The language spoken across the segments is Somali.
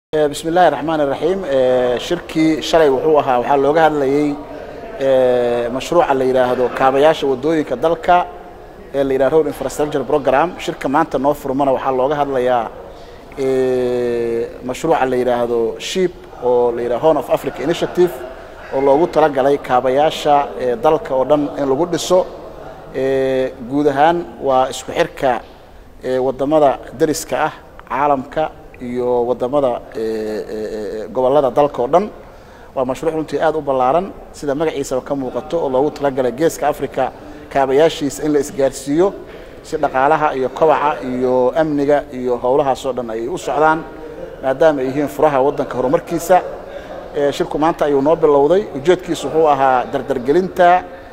bismi illaahi raxmaan iraxiim shirkii shalay wuxuu ahaa waxaa looga hadlayey mashruuca la yidhaahdo kaabayaasha wadooyinka dalka ee la yidhahdo road infrastructure program shirka maanta noo furmana waxaa looga hadlayaa mashruuca la yidhaahdo ship oo la yidhahdo horn of africa initiative oo loogu talagalay kaabayaasha dalka oo dhan in lagu dhiso guud ahaan waa isku xirka wadamada deriska ah caalamka iyo wadamada gobolada dalka oo dhan waa mashruuc runtii aad u ballaaran sida magaciisaba ka muuqato oo loogu talagalay geeska africa kaabayaashiisa in la isgaarsiiyo si dhaqaalaha iyo kobaca iyo amniga iyo howlahaasoo dhan ay u socdaan maadaama ay yihiin furaha waddanka horumarkiisa shirku maanta ayuu noo bilowday ujeedkiisu wuxuu ahaa dardargelinta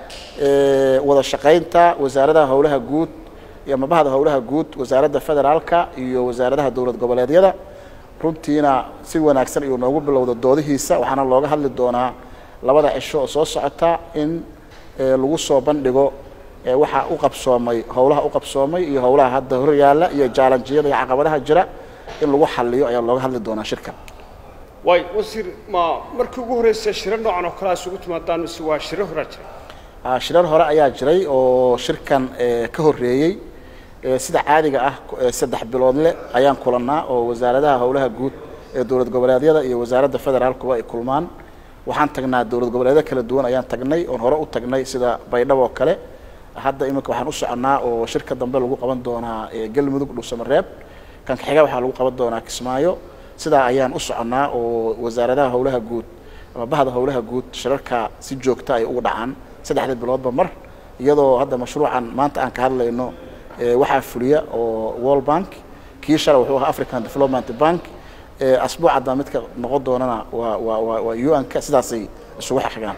wada shaqaynta wasaaradaha howlaha guud iyo mabahda howlaha guud wasaaradda federaalka iyo wasaaradaha dowlad goboleedyada runtiina si wanaagsan ayuu noogu bilowda doodihiisa waxaana looga hadli doonaa labada cisho oo soo socota in lagu soo bandhigo waxa u qabsoomay howlaha u qabsoomay iyo howlaha hadda hor yaalla iyo jaalanjiyada iyo caqabadaha jira in lagu xaliyo ayaa looga hadli doonaa shirka waay wasiir ma markii ugu horreysay shiro noocan oo kale isugu timaadaan mise waa shiro horaa jira shirar hore ayaa jiray oo shirkan ka horreeyey sida caadiga ah saddex biloodle ayaan kulannaa oo wasaaradaha howlaha guud ee dowlad goboleedyada iyo wasaaradda federaalkuba ay kulmaan waxaan tagnaa dowlad goboleedyo kala duwan ayaan tagnay oon hore u tagnay sida baydhabo oo kale hadda iminka waxaan u soconnaa oo shirka dambe lagu qaban doonaa galmudug dhuusamareeb kan kaxiga waxaa lagu qaban doonaa kismaayo sidaa ayaan u soconnaa oo wasaaradaha howlaha guud ama bahda howlaha guud shirarka si joogta ay ugu dhacaan saddexda biloodba mar iyadoo hadda mashruucan maanta aan ka hadlayno waxaa fuliya oo world bank kii shalay wuxuu ahaa african development bank asbuucadda midka noqon doonana waa waa waa waa u n-ka sidaasay isugu xaqigaan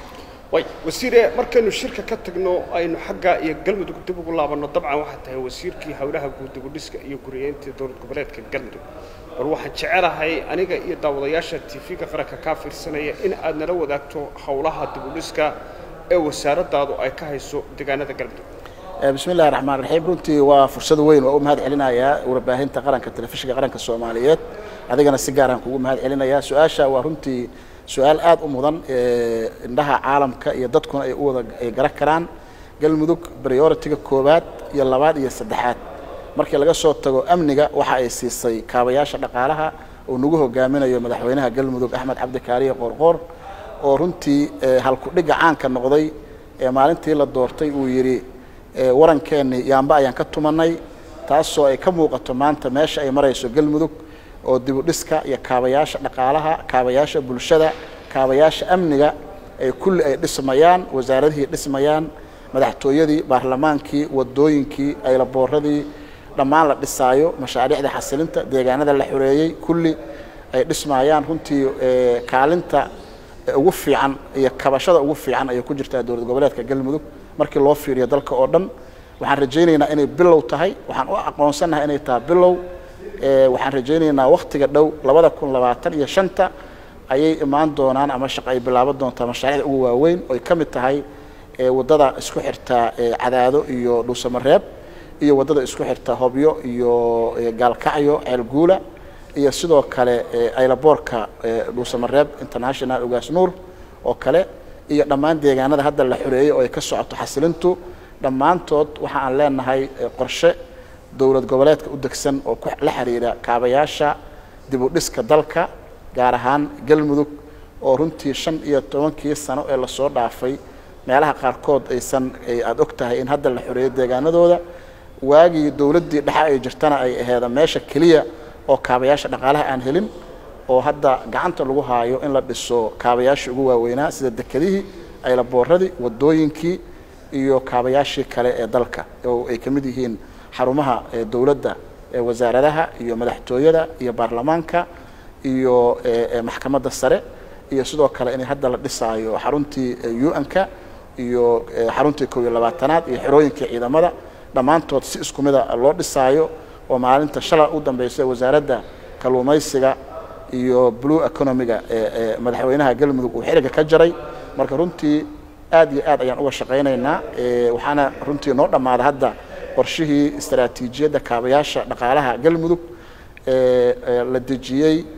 way wasiire markaynu shirka ka tagno aynu xagga iyo galmudug dib ugu laabanno dabcan waxaa tahay wasiirkii howlaha guud dibudhiska iyo guriyeynta dowlad goboleedka galmudug bal waxaan jecelahay aniga iyo daawadayaasha tv-ga qaranka kaa fiirsanaya in aad nala wadaagto howlaha dibudhiska ee wasaaraddaadu ay ka hayso deegaanada galmudug bismi illahi raxmaan raxiim runtii waa fursad weyn waa u mahad celinayaa warbaahinta qaranka telefishinka qaranka soomaaliyeed adigana si gaaraan kugu mahad celinayaa su-aasha waa runtii su-aal aad u mudan indhaha caalamka iyo dadkuna ay u wada ay gara karaan galmudug prioritiga koowaad iyo labaad iyo saddexaad markii laga soo tago amniga waxa ay siisay kaabayaasha dhaqaalaha uu nagu hogaaminayo madaxweynaha galmudug axmed cabdikaariye qoorqoor oo runtii halku-dhigga caanka noqday ee maalintii la doortay uu yidhi warankeenni yaamba ayaan ka tumanay taasoo ay ka muuqato maanta meesha ay marayso galmudug oo dibudhiska iyo kaabayaasha dhaqaalaha kaabayaasha bulshada kaabayaasha amniga ay kulli ay dhismayaan wasaaradihii dhismayaan madaxtooyadii baarlamaankii wadooyinkii aylabooradii dhammaan la dhisaayo mashaariicda xasilinta deegaanada la xoreeyey kulli ay dhismayaan runtii kaalinta ugu fiican iyo kabashada ugu fiican ayay ku jirtaa dowlad goboleedka galmudug markii loo fiiriyo dalka oo dhan waxaan rajaynaynaa inay bilow tahay waxaan u aqoonsannahay inay tahay bilow waxaan rajaynaynaa wakhtiga dhow labada kun labaatan iyo shanta ayay imaan doonaan ama shaqo ay bilaaban doontaa mashaariicda ugu waaweyn oo ay ka mid tahay waddada isku xirta cadaado iyo dhuusamareeb iyo waddada isku xirta hobyo iyo gaalkacyo ceelguula iyo sidoo kale aylaboorka dhuusamareeb international ogaas nuur oo kale iyo dhammaan deegaanada hadda la xoreeyey oo ay ka socoto xasilintu dhammaantood waxa aan leenahay qorshe dowlad goboleedka u degsan oo la xiriira kaabayaasha dibudhiska dalka gaar ahaan galmudug oo runtii shan iyo tobankii sano ee lasoo dhaafay meelaha qaarkood aysan aada og tahay in hadda la xoreeyo deegaanadooda waagii dowladdii dhexe ay jirtana ay aheeda meesha keliya oo kaabayaasha dhaqaalaha aan helin oo hadda gacanta lagu haayo in la dhiso kaabayaashii ugu waaweynaa sida dekedihii aylabooradii wadooyinkii iyo kaabayaashii kale ee dalka oo ay ka mid yihiin xarumaha dowladda wasaaradaha iyo madaxtooyada iyo baarlamaanka iyo maxkamadda sare iyo sidoo kale inay hadda la dhisaayo xaruntii u-n-ka iyo xaruntii kow iyo labaatanaad iyo xerooyinkii ciidamada dhammaantood si isku mida loo dhisaayo oo maalinta shala u dambeysa wasaaradda kalluumaysiga iyo blue economiga ee madaxweynaha galmudug uu xiriga ka jaray marka runtii aad iyo aad ayaan uga shaqaynaynaa waxaana runtii noo dhammaada hadda qorshihii istaraatiijiyadda kaabayaasha dhaqaalaha galmudug la dejiyey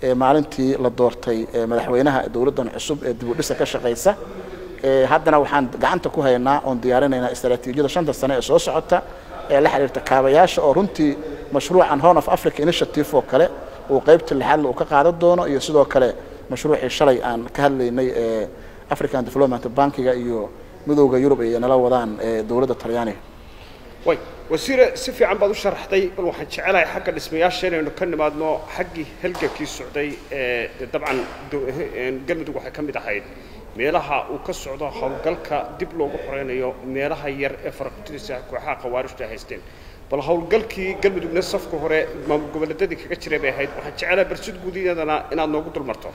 maalintii la doortay madaxweynaha dowladdan cusub ee dib u dhisa ka shaqaysa haddana waxaan gacanta ku haynaa oon diyaarinaynaa istaraatiijiyada shanta sane ee soo socota ee la xiriirta kaabayaasha oo runtii mashruucan horn of africa initiative oo kale uu qaybta lixaadle uu ka qaadan doono iyo sidoo kale mashruucii shalay aan ka hadlaynay ee african development bankiga iyo midowda yurub ay nala wadaan dowladda talyaaniga way wasiire si fiican baad u sharaxday bal waxaan jecelahay xagga dhismayaasha inaynu ka nimaadno xaggii halgankii socday ee dabcan galmudug waxay ka mid ahayd meelaha uu ka socdo howlgalka dib loogu xoreynayo meelaha yar ee farakutidisa kooxaha khawaarijta ay haysteen bal howlgalkii galmudugna safka hore maamul goboleedyadii kaga jiray bay ahayd waxaan jecelahay barsid guudiyadana inaad noogu dulmarto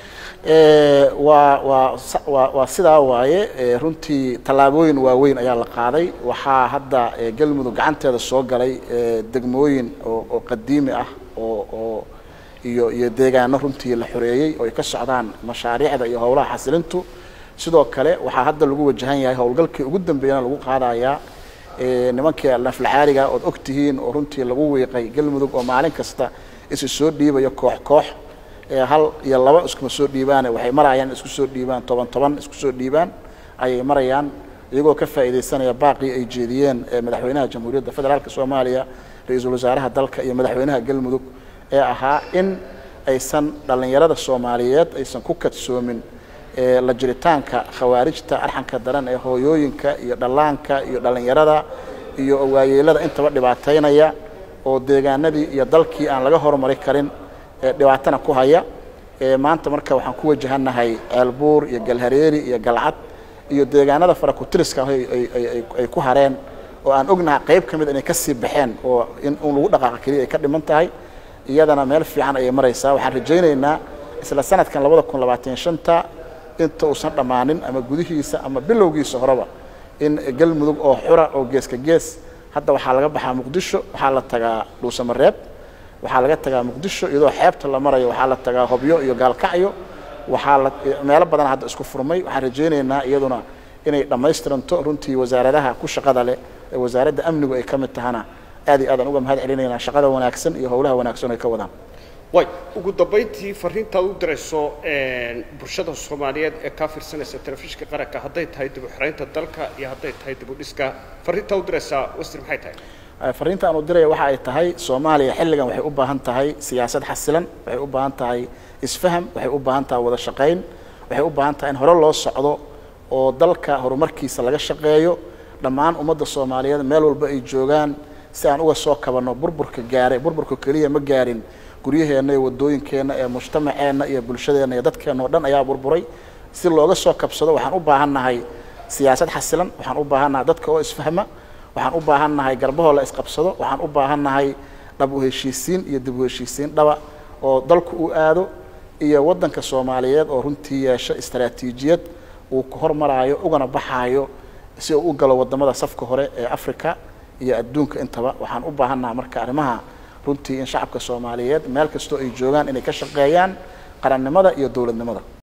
waa waa waa waa sidaa waaye runtii tallaabooyin waaweyn ayaa la qaaday waxaa hadda galmudug gacanteeda soo galay degmooyin oo oo qadiimi ah oo oo iyo iyo deegaano runtii la xoreeyey oo ay ka socdaan mashaariicda iyo howlaha xasilintu sidoo kale waxaa hadda lagu wajahan yahay howlgalkii ugu dambeeyana lagu qaadayaa nimankii naflacaaliga ood og tihiin oo runtii lagu wiiqay galmudug oo maalin kasta isu soo dhiibayo koox koox hal iyo laba iskuma soo dhiibaane waxay marayaan isku soo dhiibaan toban toban isku soo dhiibaan ayay marayaan iyagoo ka faa'iidaysanaya baaqii ay jeediyeen madaxweynaha jamhuuriyadda federaalka soomaaliya ra-iisul wasaaraha dalka iyo madaxweynaha galmudug ee ahaa in aysan dhallinyarada soomaaliyeed aysan ku kadsoomin la jiritaanka khawaarijta arxanka daran ee hooyooyinka iyo dhallaanka iyo dhallinyarada iyo waayeelada intaba dhibaataynaya oo deegaanadii iyo dalkii aan laga horumari karin dhibaatana ku haya maanta marka waxaan ku wajahannahay ceelbuur iyo galhareeri iyo galcad iyo deegaanada farakutiriska ah ay ku hareen oo aan ognahay qayb ka mid inay kasii baxeen oo in un lagu dhaqaaqa keliya ay ka dhiman tahay iyadana meel fiican ayay maraysaa waxaan rajaynaynaa isla sanadkan labada kun labaatan shanta inta uusan dhammaanin ama gudihiisa ama bilowgiisa horeba in galmudug oo xura oo geeska gees hadda waxaa laga baxaa muqdisho waxaa la tagaa dhuusamareeb waxaa laga tagaa muqdisho iyadoo xeebta la marayo waxaa la tagaa hobyo iyo gaalkacyo waxaa la meelo badan hadda isku furmay waxaan rajaynaynaa iyaduna inay dhammaystiranto runtii wasaaradaha ku shaqada leh ee wasaaradda amnigu ay ka mid tahana aad iyo aadaan uga mahad celinaynaa shaqada wanaagsan iyo howlaha wanaagsan ay ka wadaan way ugu dambayntii fariintaad u dirayso bulshada soomaaliyeed ee kaa fiirsanaysa telefishinka qaranka hadday tahay dib u xiraynta dalka iyo hadday tahay dib u dhiska fariintaa u diraysaa wasir maxay tahay fariinta aan u diraya waxa ay tahay soomaaliya xilligan waxay u baahan tahay siyaasad xasilan waxay u baahan tahay isfaham waxay u baahan tahay wada shaqayn waxay u baahan tahay in hore loo socdo oo dalka horumarkiisa laga shaqeeyo dhammaan ummadda soomaaliyeed meel walba ay joogaan si aan uga soo kabanno burburka gaaray burburka keliya ma gaarin guryaheenna iyo wadooyinkeenna ee mujtamaceenna iyo bulshadeenna iyo dadkeenna oo dhan ayaa burburay si looga soo kabsado waxaan u baahannahay siyaasad xasilan waxaan u baahannahay dadka oo isfahma waxaan u baahannahay garbahoo la isqabsado waxaan u baahannahay dhab u heshiisiin iyo dib u heshiisiin dhaba oo dalku uu aado iyo waddanka soomaaliyeed oo runtii yeesho istaraatiijiyad uu ku hormaraayo ugana baxaayo si uu u galo waddamada safka hore ee africa iyo adduunka intaba waxaan u baahannahay marka arrimaha runtii in shacabka soomaaliyeed meel kastoo ay joogaan inay ka shaqeeyaan qarannimada iyo dowladnimada